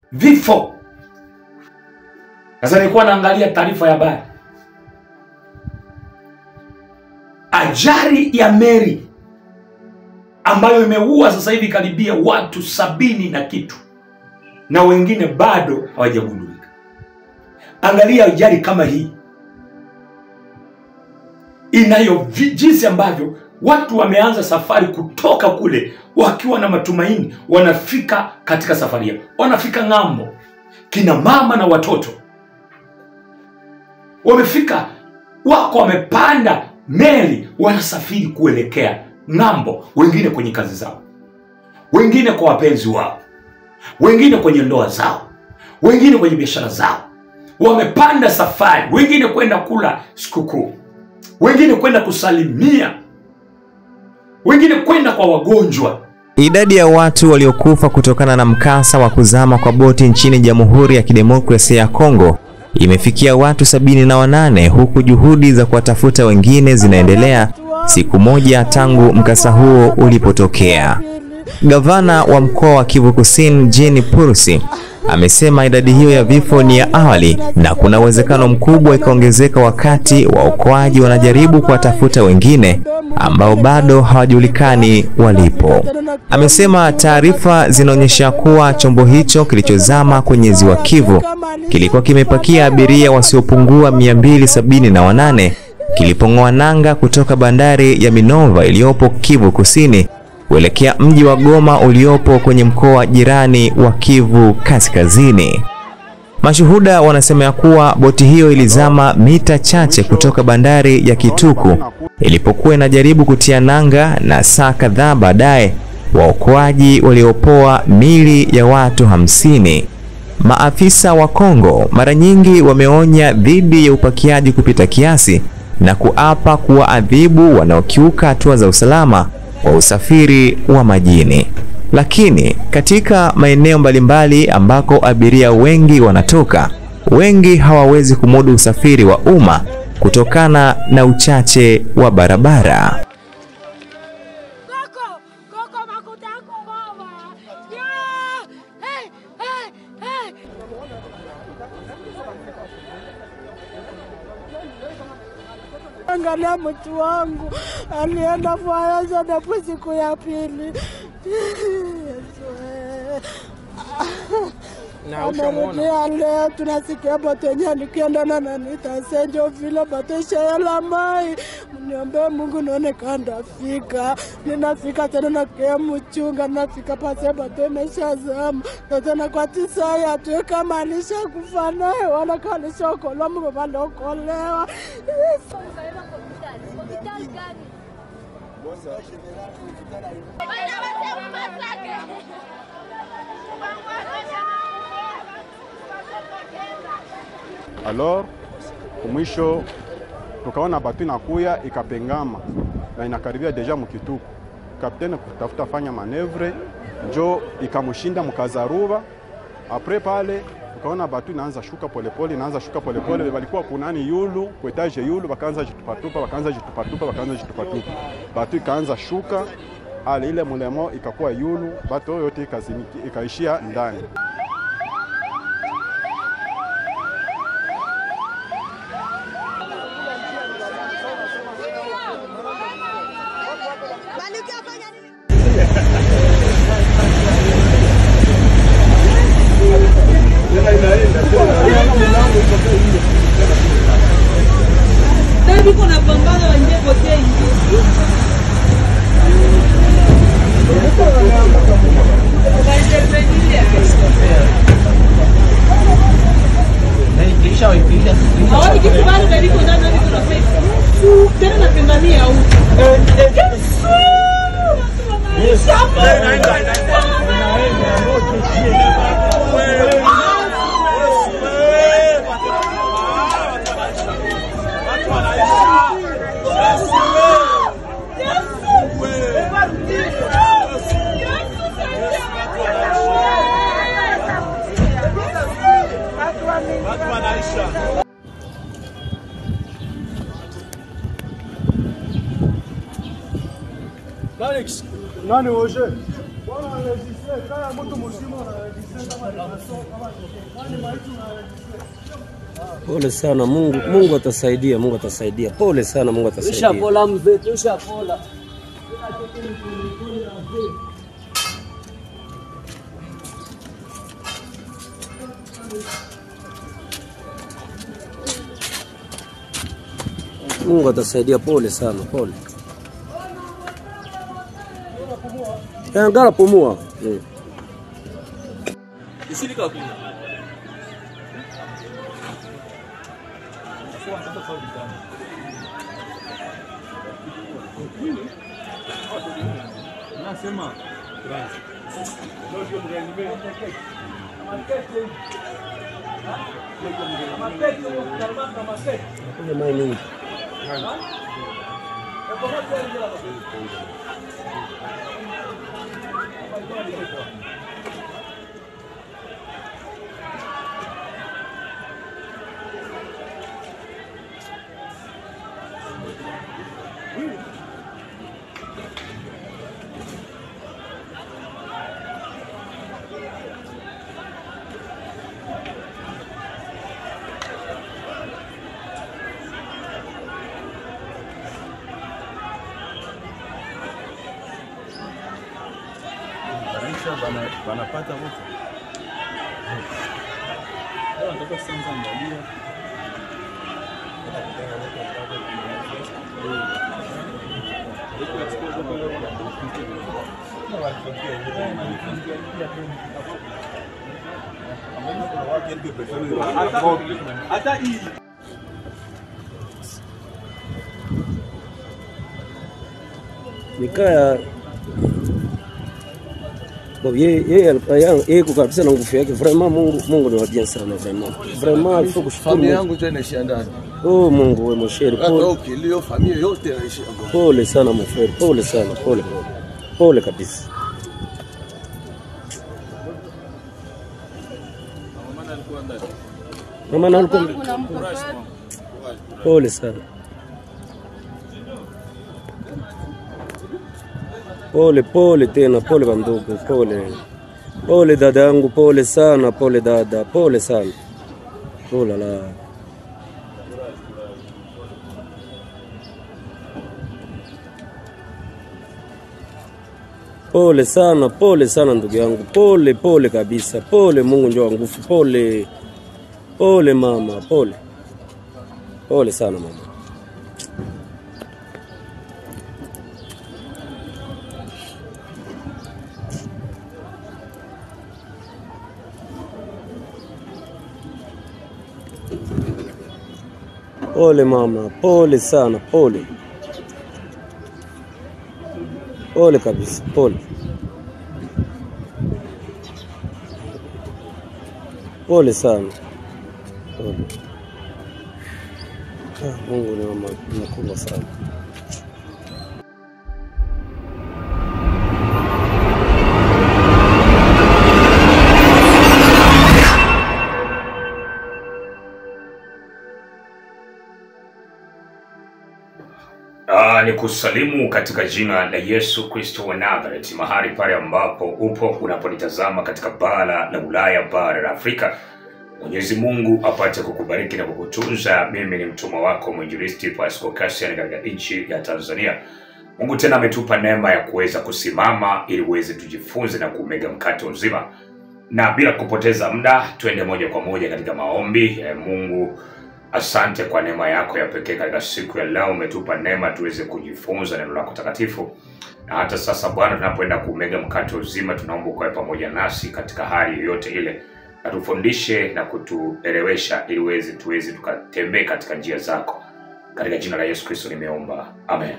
vifo. Sasa nilikuwa naangalia taarifa ya habari, ajali ya meli ambayo imeua sasa hivi karibia watu sabini na kitu na wengine bado hawajagundulika. Angalia ajali kama hii inayo vi- jinsi ambavyo watu wameanza safari kutoka kule wakiwa na matumaini, wanafika katika safari yao, wanafika ng'ambo, kina mama na watoto wamefika, wako wamepanda meli, wanasafiri kuelekea ng'ambo, wengine kwenye kazi zao, wengine kwa wapenzi wao, wengine kwenye ndoa zao, wengine kwenye biashara zao, wamepanda safari, wengine kwenda kula sikukuu, wengine kwenda kusalimia, wengine kwenda kwa wagonjwa. Idadi ya watu waliokufa kutokana na mkasa wa kuzama kwa boti nchini Jamhuri ya Kidemokrasia ya Kongo imefikia watu sabini na wanane huku juhudi za kuwatafuta wengine zinaendelea siku moja tangu mkasa huo ulipotokea. Gavana wa mkoa wa Kivu Kusini Jean Purusi amesema idadi hiyo ya vifo ni ya awali na kuna uwezekano mkubwa ikaongezeka wakati waokoaji wanajaribu kuwatafuta wengine ambao bado hawajulikani walipo. Amesema taarifa zinaonyesha kuwa chombo hicho kilichozama kwenye ziwa Kivu kilikuwa kimepakia abiria wasiopungua 278 kilipong'oa nanga kutoka bandari ya Minova iliyopo Kivu Kusini kuelekea mji wa Goma uliopo kwenye mkoa jirani wa Kivu Kaskazini. Mashuhuda wanasema ya kuwa boti hiyo ilizama mita chache kutoka bandari ya Kituku ilipokuwa inajaribu kutia nanga, na saa kadhaa baadaye waokoaji waliopoa mili ya watu hamsini. Maafisa wa Kongo mara nyingi wameonya dhidi ya upakiaji kupita kiasi na kuapa kuwaadhibu wanaokiuka hatua za usalama wa usafiri wa majini. Lakini katika maeneo mbalimbali ambako abiria wengi wanatoka, wengi hawawezi kumudu usafiri wa umma kutokana na uchache wa barabara. Coco! Coco makutako mama! Yeah! Hey! Hey! Hey! Angalia mtu wangu alienda Faransa napo siku ya pili. Yesu, eh. Amerudia leo, tunasikia bato yenye nikienda na nanita senjo vile bato ishayala mai. Mniombe Mungu nione kandafika, ninafika tena nakia mchunga, nafika pase bato imeshazama na tena kwa tisa ya tuwe kama alishakufa naye wala kama alishaokolewa, Mungu bado okolewa. Alors kumwisho tukaona batu inakuya ikapengama na inakaribia deja mukituku. Kapteni kutafuta fanya manevre njo ikamushinda mkazaruba. Apres pale tukaona batu inaanza shuka polepole, inaanza shuka polepole. Walikuwa kunani yulu kuetaje yulu, bakaanza jitupatupa, bakaanza jitupatupa, bakaanza jitupatupa, batu ikaanza shuka ale ile mulemo ikakuwa yulu, batu yote ikazimiki, ikaishia ndani. Biko na pambano wanje kote ingi. Awali kitu bado bado kuna nani kuna pesa. Tena napingania huko. Yesu! Nani Roger? Bwana anajisema kama mtu mzima anajisema Pole sana Mungu, Mungu atasaidia, Mungu atasaidia. Pole sana, Mungu atasaidia. Tushapola mzee, tushapola. Mungu atasaidia. Pole sana, pole. Eh, Ngara pumua. Mm. Kunywa maji mingi. wanapata wote Mikaya Bon, yeye yeye alikuwa- yeye yeye kwa kabisa na nguvu yake vraiment Mungu Mungu ni wa bien sana vraiment vraiment il faut kushukuru familia Mungu. yangu tu inaishia ndani Oh Mungu wewe mosheri hata pole ukilio familia yote inaishia Goma. pole sana mfere pole sana pole pole pole kabisa mama na alikuwa pole sana pole pole tena pole bandugu pole pole dada yangu pole sana pole dada pole sana oh la la Pole sana, pole sana ndugu yangu, pole pole kabisa, pole. Mungu ndio wa nguvu, pole pole mama, pole pole sana mama. Pole mama, pole sana, pole pole kabisa, pole pole sana, pole. Ah, Mungu ni mama mkubwa sana. Ah, ni kusalimu katika jina la Yesu Kristo wa Nazareti, mahali pale ambapo upo unaponitazama katika bara la Ulaya, bara la Afrika. Mwenyezi Mungu apate kukubariki na kukutunza. Mimi ni mtumwa wako mwinjilisti Pascal Cassian katika nchi ya Tanzania. Mungu tena ametupa neema ya kuweza kusimama ili uweze tujifunze na kumega mkate uzima, na bila kupoteza muda, twende moja kwa moja katika maombi. Eh, Mungu Asante kwa neema yako ya pekee katika siku ya leo. Umetupa neema tuweze kujifunza neno lako takatifu, na hata sasa Bwana, tunapoenda kumega mkate uzima, tunaomba ukawe pamoja nasi katika hali yoyote ile, na tufundishe na kutuelewesha, ili uweze tuweze tukatembee katika njia zako. Katika jina la Yesu Kristo nimeomba, amen.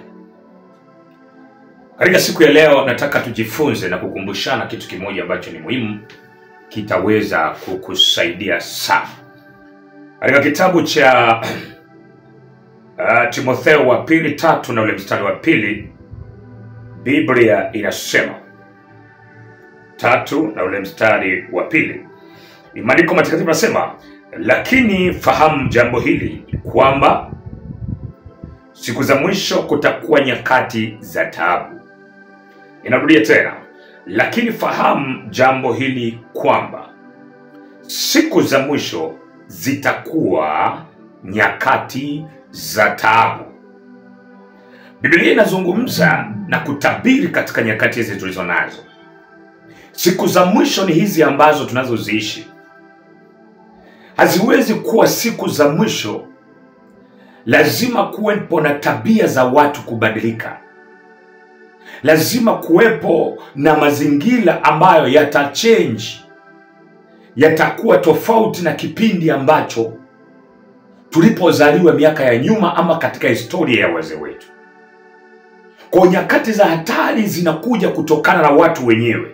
Katika siku ya leo, nataka tujifunze na kukumbushana kitu kimoja ambacho ni muhimu, kitaweza kukusaidia sana katika kitabu cha uh, Timotheo wa pili tatu na ule mstari wa pili Biblia inasema tatu na ule mstari wa pili ni maandiko matakatifu nasema, lakini fahamu jambo hili kwamba siku za mwisho kutakuwa nyakati za taabu. Inarudia tena, lakini fahamu jambo hili kwamba siku za mwisho zitakuwa nyakati za taabu. Biblia inazungumza na kutabiri katika nyakati hizi tulizo nazo. Siku za mwisho ni hizi ambazo tunazoziishi, haziwezi kuwa siku za mwisho. Lazima kuwepo na tabia za watu kubadilika, lazima kuwepo na mazingira ambayo yatachange, yatakuwa tofauti na kipindi ambacho tulipozaliwa miaka ya nyuma ama katika historia ya wazee wetu. Kwa nyakati za hatari zinakuja kutokana na watu wenyewe,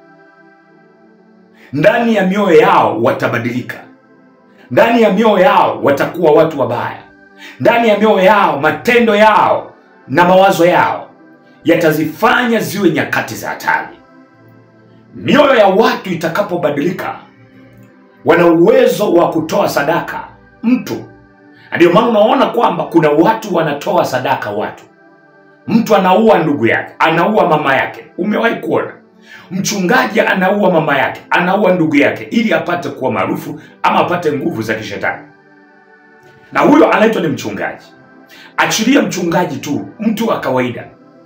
ndani ya mioyo yao watabadilika, ndani ya mioyo yao watakuwa watu wabaya, ndani ya mioyo yao matendo yao na mawazo yao yatazifanya ziwe nyakati za hatari. Mioyo ya watu itakapobadilika, wana uwezo wa kutoa sadaka mtu. Ndio maana unaona kwamba kuna watu wanatoa sadaka watu mtu anaua ndugu yake, anaua mama yake. Umewahi kuona mchungaji anaua mama yake, anaua ndugu yake ili apate kuwa maarufu ama apate nguvu za kishetani, na huyo anaitwa ni mchungaji. Achilia mchungaji tu, mtu wa kawaida,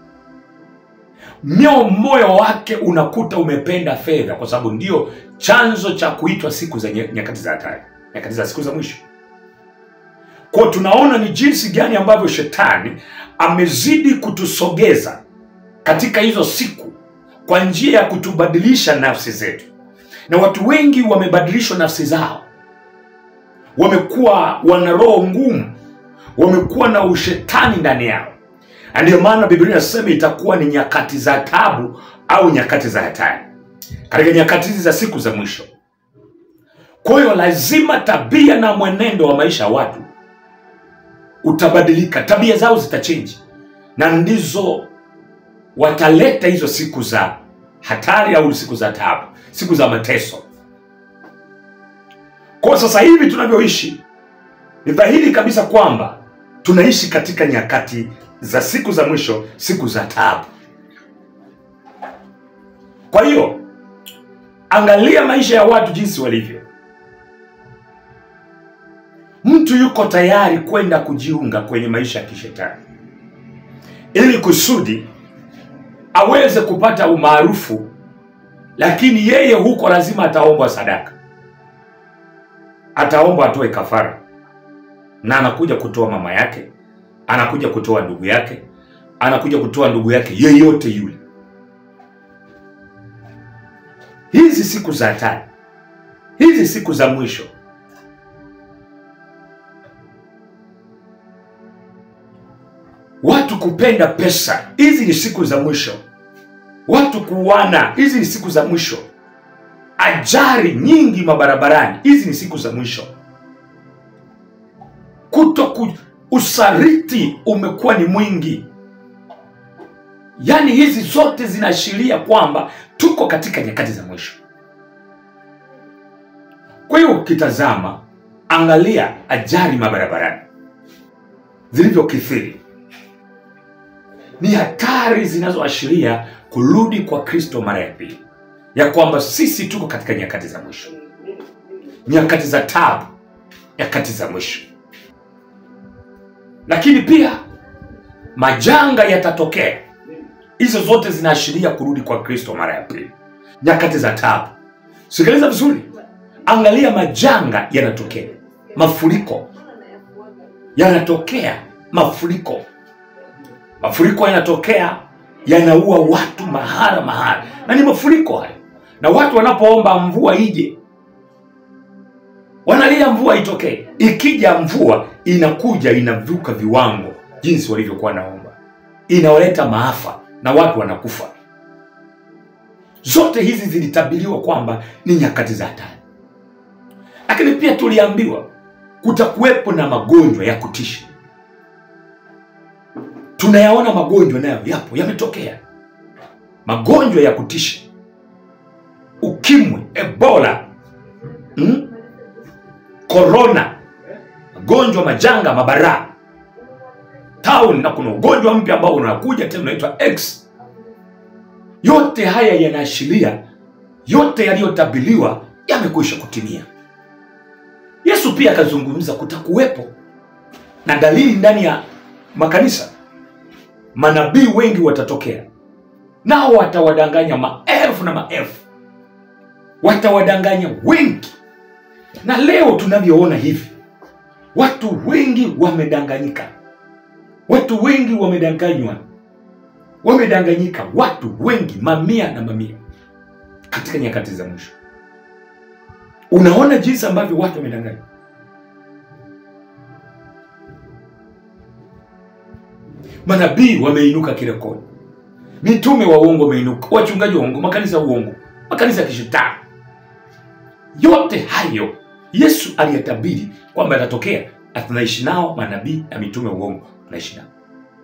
mio moyo wake unakuta umependa fedha, kwa sababu ndio chanzo cha kuitwa siku za nye- nyakati za hatari, nyakati za siku za mwisho. Kwa tunaona ni jinsi gani ambavyo shetani amezidi kutusogeza katika hizo siku kwa njia ya kutubadilisha nafsi zetu, na watu wengi wamebadilishwa nafsi zao, wamekuwa wana roho ngumu, wamekuwa na ushetani ndani yao, na ndiyo maana Biblia inasema itakuwa ni nyakati za tabu au nyakati za hatari katika nyakati hizi za siku za mwisho. Kwa hiyo lazima tabia na mwenendo wa maisha ya watu utabadilika, tabia zao zitachenji, na ndizo wataleta hizo siku za hatari au siku za taabu, siku za mateso. Kwa sasa hivi tunavyoishi, ni dhahiri kabisa kwamba tunaishi katika nyakati za siku za mwisho, siku za taabu. Kwa hiyo angalia maisha ya watu jinsi walivyo. Mtu yuko tayari kwenda kujiunga kwenye maisha ya kishetani ili kusudi aweze kupata umaarufu, lakini yeye huko lazima ataombwa sadaka, ataombwa atoe kafara, na anakuja kutoa mama yake, anakuja kutoa ndugu yake, anakuja kutoa ndugu yake yeyote yule. Hizi siku za hatari, hizi siku za mwisho watu kupenda pesa, hizi ni siku za mwisho. Watu kuuana, hizi ni siku za mwisho. Ajali nyingi mabarabarani, hizi ni siku za mwisho. Kuto ku, usaliti umekuwa ni mwingi. Yaani hizi zote zinaashiria kwamba tuko katika nyakati za mwisho. Kwa hiyo ukitazama, angalia ajali mabarabarani zilivyokithiri ni hatari zinazoashiria kurudi kwa Kristo mara ya pili, ya kwamba sisi tuko katika nyakati za mwisho, nyakati za taabu, nyakati za mwisho. Lakini pia majanga yatatokea. Hizo zote zinaashiria kurudi kwa Kristo mara ya pili, nyakati za taabu. Sikiliza vizuri, angalia, majanga yanatokea, mafuriko yanatokea, mafuriko mafuriko yanatokea yanaua watu mahara mahara, na ni mafuriko hayo. Na watu wanapoomba mvua ije, wanalia mvua itokee. Ikija mvua inakuja inavuka viwango jinsi walivyokuwa naomba, inawaleta maafa na watu wanakufa. Zote hizi zilitabiriwa kwamba ni nyakati za hatari, lakini pia tuliambiwa kutakuwepo na magonjwa ya kutisha tunayaona magonjwa nayo yapo yametokea magonjwa ya kutisha ukimwi ebola mm? korona magonjwa majanga mabaraa town na kuna ugonjwa mpya ambao unakuja tena unaitwa x yote haya yanaashiria yote yaliyotabiliwa yamekwisha kutimia yesu pia akazungumza kutakuwepo na dalili ndani ya makanisa manabii wengi watatokea nao watawadanganya maelfu na maelfu watawadanganya wengi na leo tunavyoona hivi watu wengi wamedanganyika watu wengi wamedanganywa wamedanganyika watu wengi mamia na mamia katika nyakati za mwisho unaona jinsi ambavyo watu wamedanganywa manabii wameinuka kirekodi mitume wa uongo wameinuka wachungaji wa uongo makanisa ya uongo makanisa ya kishetani yote hayo yesu aliyatabiri kwamba yatatokea na tunaishi nao manabii na mitume wa uongo tunaishi nao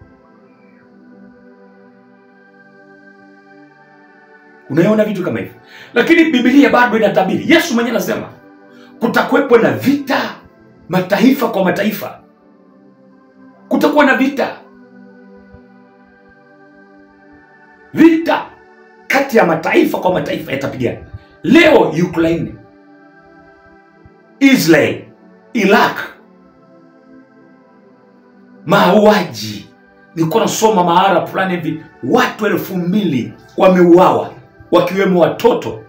unaona vitu kama hivyo lakini bibilia bado inatabiri yesu mwenyewe anasema kutakuwepo na vita mataifa kwa mataifa kutakuwa na vita vita kati ya mataifa kwa mataifa yatapigana leo ukraine israel iraq mauaji nilikuwa nasoma mahara fulani hivi watu elfu mbili wameuawa wakiwemo watoto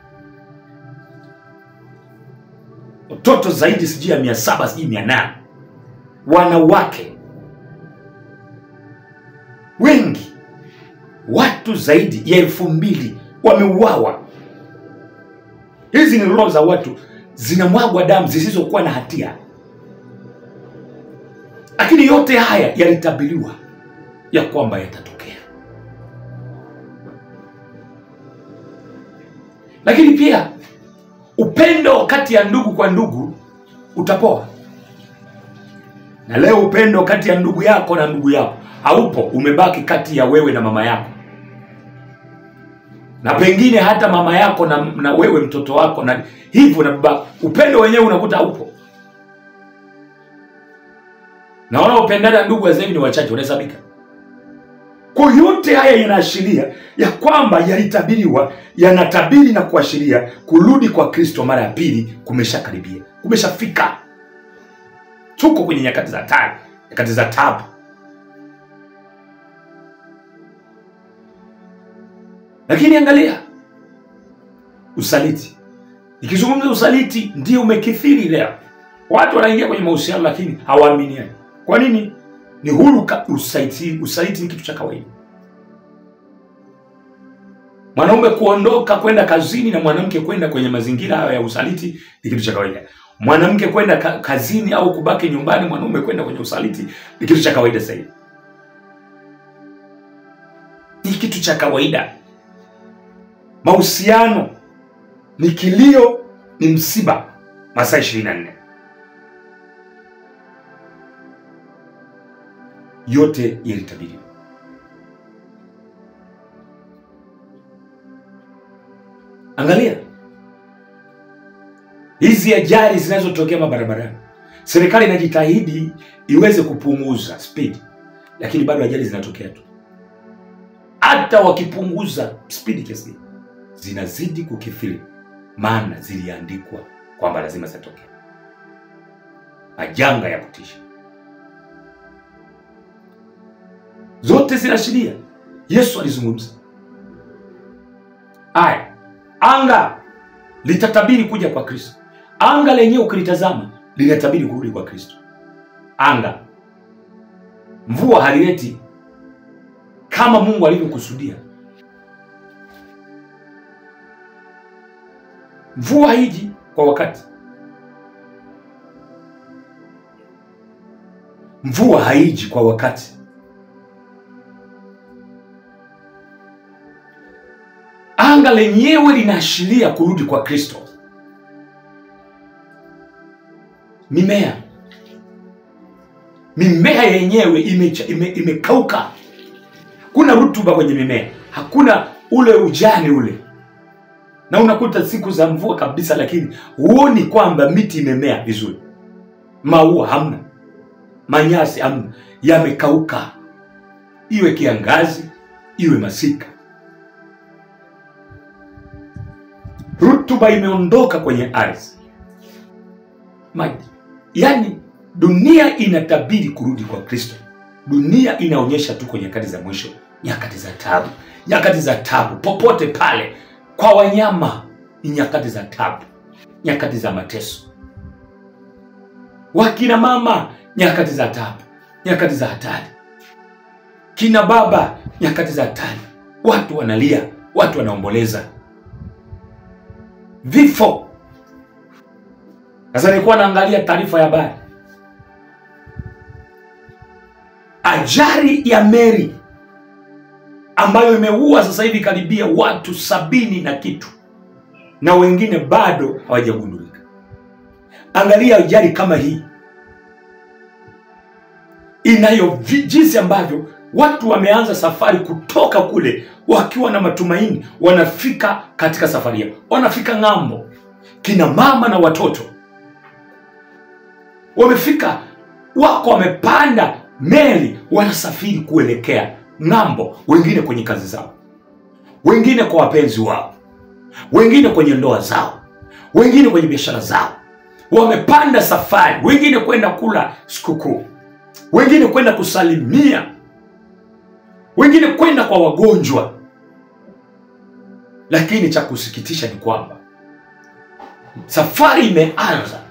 watoto zaidi sijui ya mia saba sijui mia nane wanawake wengi watu zaidi ya elfu mbili wameuawa hizi ni roho za watu zinamwagwa damu zisizokuwa na hatia lakini yote haya yalitabiriwa ya kwamba yatatokea lakini pia upendo kati ya ndugu kwa ndugu utapoa na leo upendo kati ya ndugu yako na ndugu yako haupo umebaki kati ya wewe na mama yako na pengine hata mama yako na, na wewe mtoto wako na hivyo na baba upendo wenyewe unakuta haupo na wanaopendana ndugu wa zaidi ni wachache wanahesabika kwa yote haya yanaashiria ya kwamba yalitabiriwa yanatabiri na kuashiria kurudi kwa kristo mara ya pili kumeshakaribia kumeshafika tuko kwenye nyakati za hatari nyakati za tabu lakini angalia usaliti ikizungumza usaliti ndio umekithiri leo watu wanaingia kwenye mahusiano lakini hawaaminiani kwa nini ni huru ka- usaliti, usaliti ni kitu cha kawaida mwanaume kuondoka kwenda kazini na mwanamke kwenda kwenye mazingira hayo ya usaliti ni kitu cha kawaida mwanamke kwenda ka, kazini au kubaki nyumbani mwanaume kwenda kwenye usaliti ni kitu cha kawaida zaidi ni kitu cha kawaida mahusiano ni kilio ni msiba masaa ishirini na nne yote yalitabiriwa angalia hizi ajali zinazotokea mabarabarani serikali inajitahidi iweze kupunguza speed lakini bado ajali zinatokea tu hata wakipunguza spidi kiasi gani, zinazidi kukithiri maana ziliandikwa kwamba lazima zitatokea majanga ya kutisha zote zinaashiria yesu alizungumza aya anga litatabiri kuja kwa kristo anga lenyewe ukilitazama linatabiri kurudi kwa kristo anga mvua halileti kama mungu alivyokusudia mvua haiji kwa wakati mvua haiji kwa wakati anga lenyewe linaashiria kurudi kwa kristo mimea mimea yenyewe imecha- ime- imekauka kuna rutuba kwenye mimea hakuna ule ujani ule na unakuta siku za mvua kabisa lakini huoni kwamba miti imemea vizuri maua hamna manyasi hamna yamekauka iwe kiangazi iwe masika rutuba imeondoka kwenye ardhi maji yaani dunia inatabiri kurudi kwa kristo dunia inaonyesha tuko nyakati za mwisho nyakati za tabu nyakati za tabu popote pale kwa wanyama ni nyakati za tabu nyakati za mateso wakina mama nyakati za tabu nyakati za hatari kina baba nyakati za hatari watu wanalia watu wanaomboleza vifo sasa nilikuwa naangalia taarifa ya habari ajali ya meri ambayo imeua sasa hivi karibia watu sabini na kitu na wengine bado hawajagundulika angalia ajali kama hii inayo vi- jinsi ambavyo watu wameanza safari kutoka kule wakiwa na matumaini wanafika katika safari yao wanafika ng'ambo kina mama na watoto wamefika wako wamepanda meli wanasafiri kuelekea ng'ambo wengine kwenye kazi zao wengine kwa wapenzi wao wengine kwenye ndoa zao wengine kwenye biashara zao wamepanda safari wengine kwenda kula sikukuu wengine kwenda kusalimia wengine kwenda kwa wagonjwa lakini cha kusikitisha ni kwamba safari imeanza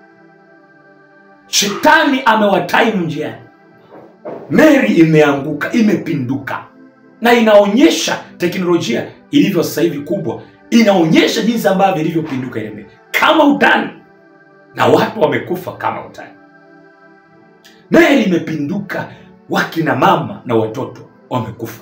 shetani amewataimu njiani meli imeanguka imepinduka na inaonyesha teknolojia ilivyo sasa hivi kubwa inaonyesha jinsi ambavyo ilivyopinduka ile meli kama utani na watu wamekufa kama utani meli imepinduka wakina mama na watoto wamekufa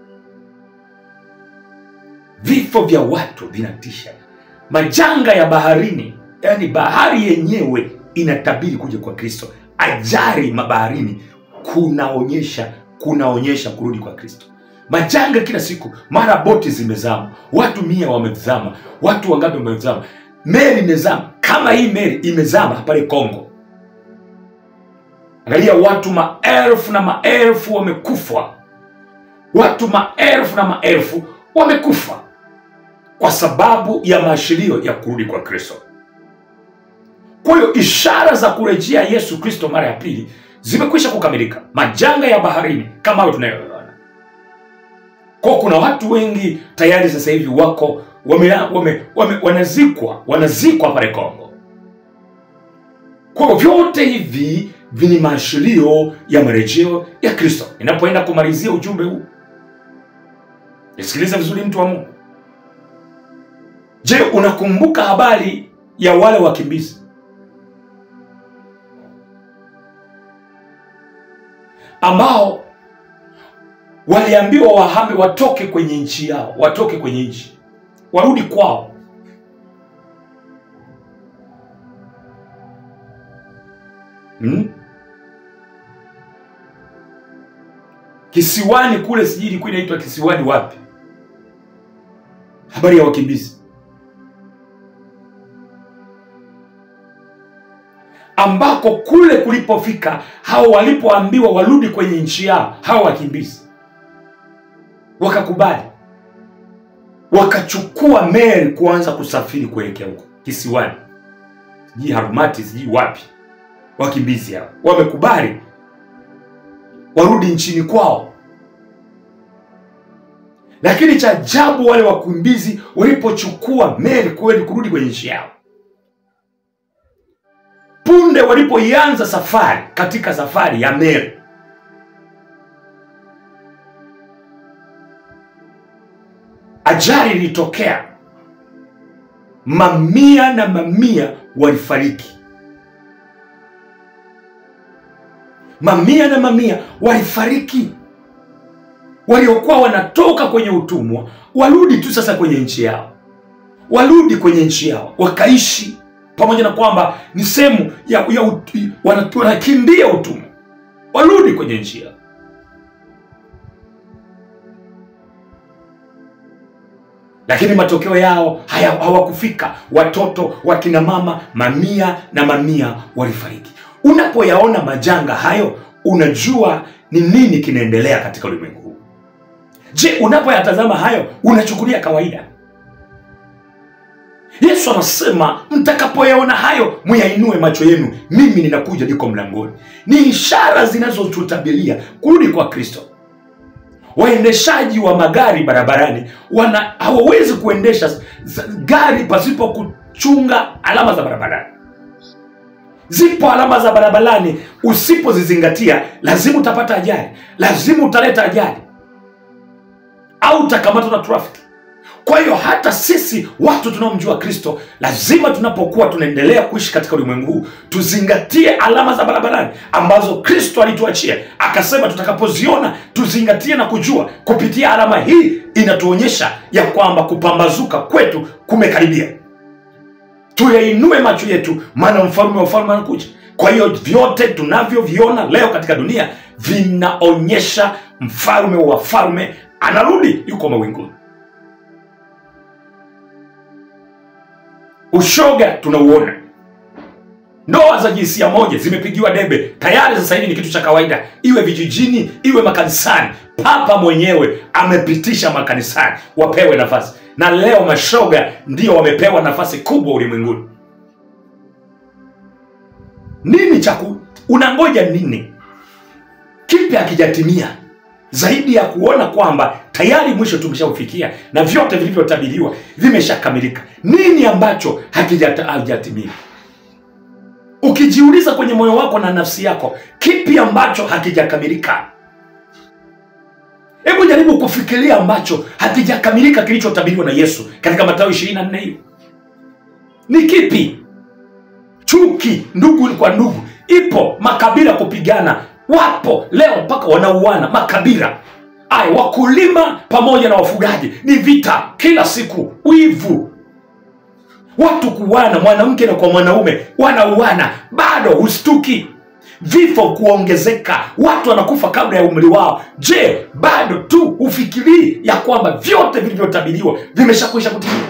vifo vya watu vinatisha majanga ya baharini yani bahari yenyewe inatabiri kuja kwa kristo ajari mabaharini kunaonyesha kunaonyesha kurudi kwa kristo majanga kila siku mara boti zimezama watu mia wamezama watu wangapi wamezama meli imezama kama hii meli imezama pale kongo angalia watu maelfu na maelfu wamekufa watu maelfu na maelfu wamekufa kwa sababu ya maashirio ya kurudi kwa kristo kwa hiyo ishara za kurejea yesu kristo mara ya pili zimekwisha kukamilika majanga ya baharini kama hayo tunayoona kwa kuna watu wengi tayari sasa hivi wako wame, wame, wame, wanazikwa wanazikwa pale kongo kwa hiyo vyote hivi vini maashirio ya marejeo ya kristo ninapoenda kumalizia ujumbe huu nisikiliza vizuri mtu wa mungu je unakumbuka habari ya wale wakimbizi ambao waliambiwa wahame watoke kwenye nchi yao watoke kwenye nchi warudi kwao hmm? kisiwani kule sijui ilikuwa inaitwa kisiwani wapi habari ya wakimbizi ambako kule kulipofika hao walipoambiwa warudi kwenye nchi yao hao wakimbizi wakakubali wakachukua meli kuanza kusafiri kuelekea huko kisiwani sijui harumati sijui wapi wakimbizi hao wamekubali warudi nchini kwao lakini cha ajabu wale wakimbizi walipochukua meli kweli kurudi kwenye nchi yao punde walipoianza safari katika safari ya meli ajali ilitokea mamia na mamia walifariki mamia na mamia walifariki waliokuwa wanatoka kwenye utumwa warudi tu sasa kwenye nchi yao warudi kwenye nchi yao wakaishi pamoja na kwamba ni sehemu ya, ya ut- wana- wanakimbia utumwa warudi kwenye nchi yao lakini matokeo yao haya hawakufika watoto wakina mama mamia na mamia walifariki unapoyaona majanga hayo unajua ni nini kinaendelea katika ulimwengu huu je unapoyatazama hayo unachukulia kawaida yesu anasema mtakapoyaona hayo muyainue macho yenu mimi ninakuja niko mlangoni ni ishara zinazotutabiria kurudi kwa kristo waendeshaji wa magari barabarani wana hawawezi kuendesha z- gari pasipo kuchunga alama za barabarani zipo alama za barabarani usipozizingatia lazima utapata ajali lazima utaleta ajali au utakamatwa na trafiki kwa hiyo hata sisi watu tunaomjua kristo lazima tunapokuwa tunaendelea kuishi katika ulimwengu huu tuzingatie alama za barabarani ambazo kristo alituachia akasema tutakapoziona tuzingatie na kujua kupitia alama hii inatuonyesha ya kwamba kupambazuka kwetu kumekaribia tuyainue macho yetu maana mfalme wa ufalme anakuja kwa hiyo vyote tunavyoviona leo katika dunia vinaonyesha mfalme wa wafalme anarudi yuko mawinguni ushoga tunauona ndoa za jinsia moja zimepigiwa debe tayari sasa hivi ni kitu cha kawaida iwe vijijini iwe makanisani papa mwenyewe amepitisha makanisani wapewe nafasi na leo mashoga ndio wamepewa nafasi kubwa ulimwenguni nini cha ku- unangoja nini kipi hakijatimia zaidi ya kuona kwamba tayari mwisho tumeshaufikia na vyote vilivyotabiriwa vimeshakamilika nini ambacho hakijata- hakijatimia ukijiuliza kwenye moyo wako na nafsi yako kipi ambacho hakijakamilika hebu jaribu kufikiria ambacho hakijakamilika kilichotabiriwa na yesu katika matayo 24 hiyo ni kipi chuki ndugu kwa ndugu ipo makabila kupigana wapo leo mpaka wanauana makabila ay wakulima pamoja na wafugaji ni vita kila siku wivu watu kuwana mwanamke na kwa mwanaume wanauana bado hustuki vifo kuongezeka watu wanakufa kabla ya umri wao je bado tu hufikirii ya kwamba vyote vilivyotabiriwa vimeshakwisha kutimia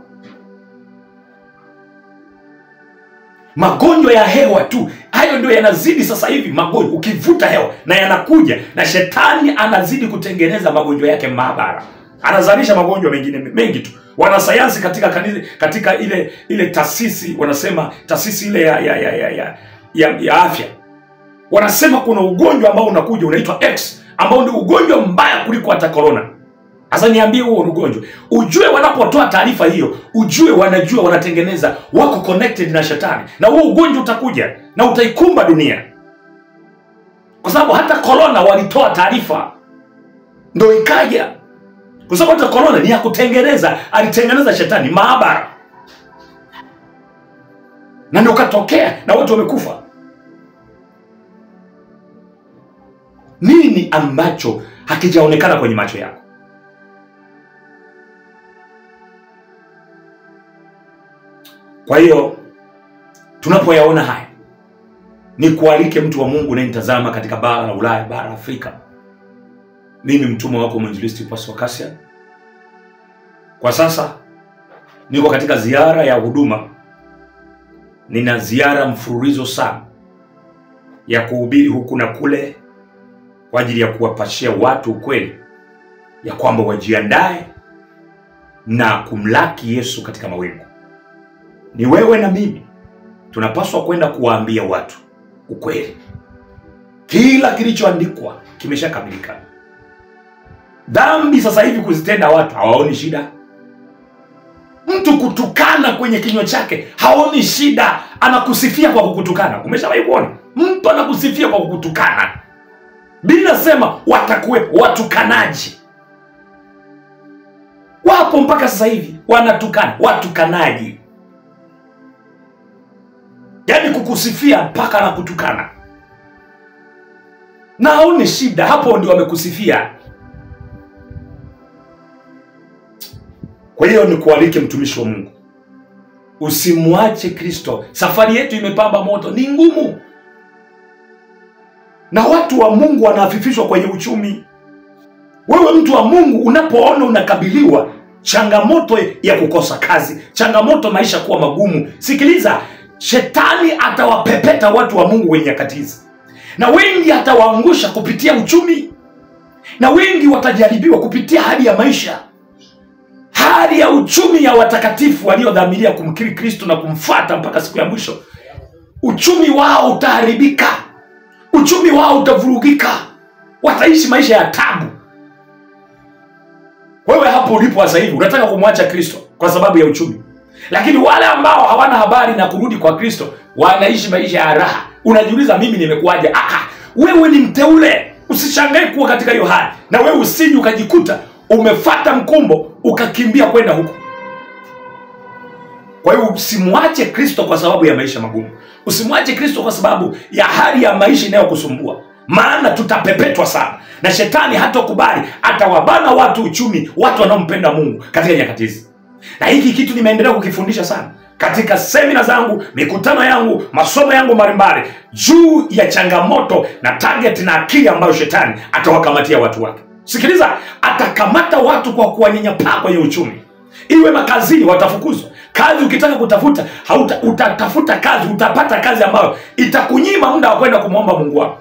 magonjwa ya hewa tu hayo ndio yanazidi sasa hivi magonjwa ukivuta hewa na yanakuja na shetani anazidi kutengeneza magonjwa yake maabara anazalisha magonjwa mengine mengi tu wanasayansi katika kanisa, katika ile ile taasisi wanasema taasisi ile ya ya, ya, ya, ya, ya, ya afya wanasema kuna ugonjwa ambao unakuja unaitwa x ambao ndio ugonjwa mbaya kuliko hata corona sasa niambie huo ni ugonjwa ujue wanapotoa taarifa hiyo ujue wanajua wanatengeneza wako connected na shetani na huo ugonjwa utakuja na utaikumba dunia kwa sababu hata corona walitoa taarifa ndo ikaja kwa sababu hata corona ni ya kutengeneza alitengeneza shetani maabara na ndio katokea na watu wamekufa nini ambacho hakijaonekana kwenye macho yako kwa hiyo tunapoyaona haya ni kualike mtu wa mungu unayenitazama katika bara la ulaya bara la afrika mimi mtumwa wako mwinjilisti Pastor Cassian. kwa sasa niko katika ziara ya huduma nina ziara mfululizo sana ya kuhubiri huku na kule kwa ajili ya kuwapashia watu ukweli ya kwamba wajiandae na kumlaki yesu katika mawingu ni wewe na mimi tunapaswa kwenda kuwaambia watu ukweli kila kilichoandikwa kimeshakamilika dhambi sasa hivi kuzitenda watu hawaoni shida mtu kutukana kwenye kinywa chake haoni shida anakusifia kwa kukutukana umeshawahi kuona mtu anakusifia kwa kukutukana bila sema watakuwepo watukanaji wapo mpaka sasa hivi wanatukana watukanaji yaani kukusifia mpaka na kutukana na aone shida hapo ndio wamekusifia kwa hiyo ni kualike mtumishi wa mungu usimwache kristo safari yetu imepamba moto ni ngumu na watu wa mungu wanafifishwa kwenye uchumi wewe mtu wa mungu unapoona unakabiliwa changamoto ya kukosa kazi changamoto maisha kuwa magumu sikiliza shetani atawapepeta watu wa mungu wenye nyakati hizi na wengi atawaangusha kupitia uchumi na wengi watajaribiwa kupitia hali ya maisha hali ya uchumi ya watakatifu waliodhamiria kumkiri kristo na kumfata mpaka siku ya mwisho uchumi wao utaharibika uchumi wao utavurugika wataishi maisha ya tabu wewe hapo ulipo sasa hivi unataka kumwacha kristo kwa sababu ya uchumi lakini wale ambao hawana habari na kurudi kwa kristo wanaishi maisha ya raha unajiuliza mimi nimekuwaje ah, ah, wewe ni mteule usishangae kuwa katika hiyo hali na wewe usiji ukajikuta umefata mkumbo ukakimbia kwenda huko kwa hiyo usimwache kristo kwa sababu ya maisha magumu usimwache kristo kwa sababu ya hali ya maisha inayokusumbua maana tutapepetwa sana na shetani hatokubali atawabana watu uchumi watu wanaompenda mungu katika nyakati hizi na hiki kitu nimeendelea kukifundisha sana katika semina zangu mikutano yangu masomo yangu mbalimbali juu ya changamoto na target na akili ambayo shetani atawakamatia watu wake sikiliza atakamata watu kwa kuwanyanyapaa kwenye uchumi iwe makazini watafukuzwa kazi ukitaka kutafuta hauta, utatafuta kazi utapata kazi ambayo itakunyima muda wa kwenda kumwomba mungu wako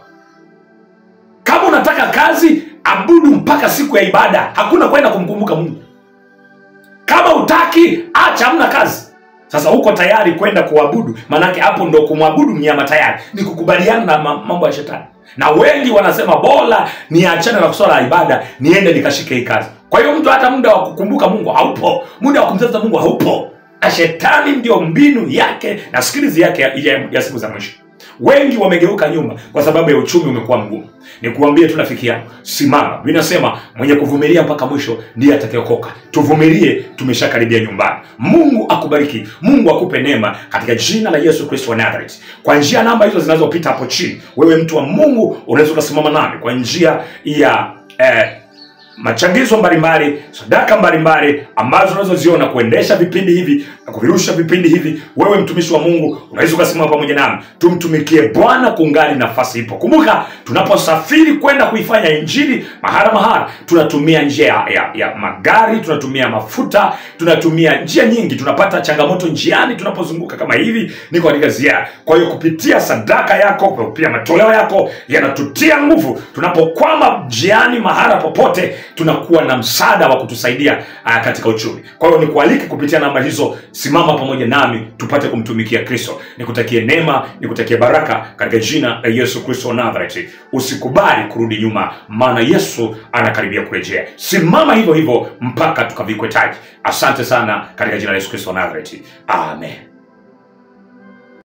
kama unataka kazi abudu mpaka siku ya ibada hakuna kwenda kumkumbuka mungu kama utaki acha hamna kazi sasa uko tayari kwenda kuabudu manake hapo ndo kumwabudu mnyama tayari ni kukubaliana na ma- mambo ya shetani na wengi wanasema bora niachane na kuswala ya ibada niende nikashike hii kazi kwa hiyo mtu hata muda wa kukumbuka mungu haupo muda wa kumtafuta mungu haupo na shetani ndio mbinu yake na skilizi yake ya, ya, ya siku za mwisho wengi wamegeuka nyuma kwa sababu ya uchumi umekuwa mgumu nikuambie tu rafiki yangu simama vinasema mwenye kuvumilia mpaka mwisho ndiye atakayeokoka tuvumilie tumeshakaribia nyumbani mungu akubariki mungu akupe neema katika jina la yesu kristo wa nazareth kwa njia namba hizo zinazopita hapo chini wewe mtu wa mungu unaweza ukasimama nami kwa njia ya eh, machangizo mbalimbali sadaka mbalimbali ambazo unazoziona kuendesha vipindi hivi na kuvirusha vipindi hivi wewe mtumishi wa mungu unaweza ukasimama pamoja nami tumtumikie bwana kungali nafasi ipo kumbuka tunaposafiri kwenda kuifanya injili mahara mahara tunatumia njia ya, ya, ya magari tunatumia mafuta tunatumia njia nyingi tunapata changamoto njiani tunapozunguka kama hivi niko katika ziara kwa hiyo kupitia sadaka yako kupitia matoleo yako yanatutia nguvu tunapokwama njiani mahara popote tunakuwa na msaada wa kutusaidia uh, katika uchumi kwa hiyo nikualike kupitia namba hizo simama pamoja nami tupate kumtumikia kristo nikutakie neema nikutakie baraka katika jina la yesu kristo wa nazareti usikubali kurudi nyuma maana yesu anakaribia kurejea simama hivyo hivyo mpaka tukavikwe taji asante sana katika jina la yesu kristo wa nazareti amen